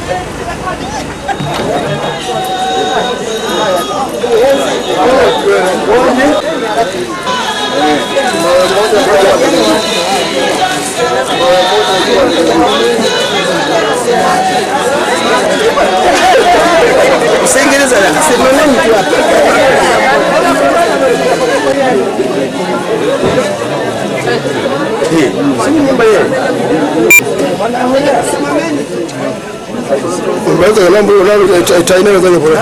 Usiingereza la simameni tu hapa. Unaweza kulambo unalo China unaweza kwa.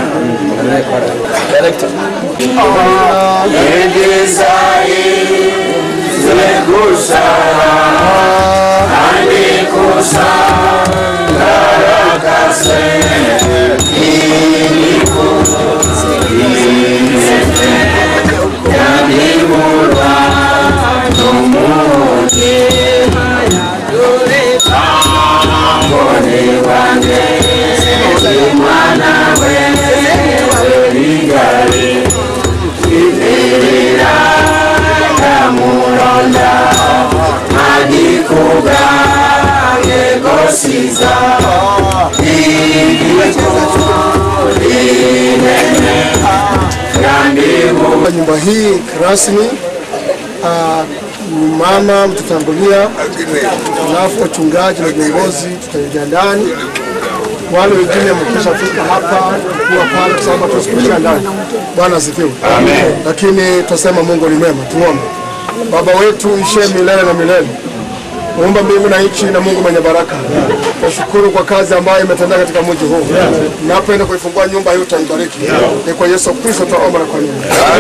Nyumba hii rasmi ah, mama mtutangulia, alafu wachungaji na viongozi tutaingia ndani. Wale wengine mkishafika hapa kuwa pale, kwa sababu hatuwezi ndani. Bwana asifiwe. Lakini tutasema Mungu ni mwema. Tuombe. Baba wetu ishe milele na milele Muumba mbingu na nchi na Mungu mwenye baraka, nashukuru kwa kazi ambayo imetendeka katika mji huu. Napoenda kuifungua nyumba hii utaibariki. Ni kwa Yesu Kristo tunaomba na kuamini.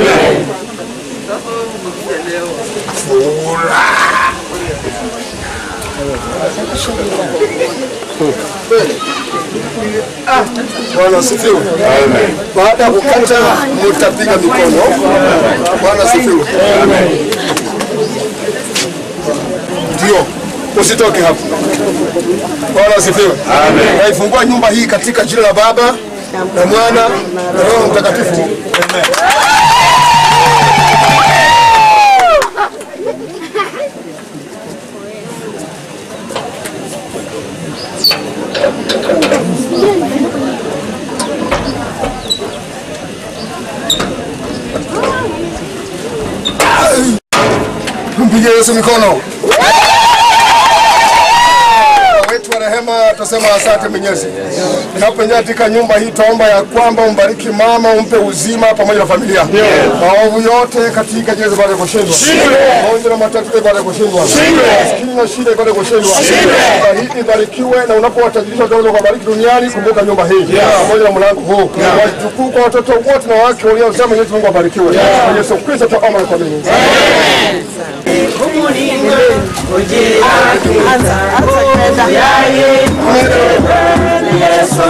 Bwana asifiwe. Baada ya kukata mtapiga mikono. Bwana asifiwe. Ndio, usitoke hapo. Bwana asifiwe. Amen. Naifungua nyumba hii katika jina la Baba na Mwana na Roho Mtakatifu. Amen. Mpige Yesu mikono. wetu wa rehema, tutasema asante Mwenyezi. Tunapoingia katika nyumba hii, tuomba ya kwamba umbariki mama, umpe uzima pamoja na familia. Maovu yote katika jina baada ya kushindwa, magonjwa na matatizo baada ya kushindwa, maskini na shida baada ya kushindwa. Nyumba hii ibarikiwe, na unapowatajirisha utaweza kuwabariki duniani. Kumbuka nyumba hii pamoja na mlango huu, wajukuu kwa watoto wote na wake waliosema, Mwenyezi Mungu abarikiwe. Kwa Yesu Kristo tuomba na kuamini. Yesu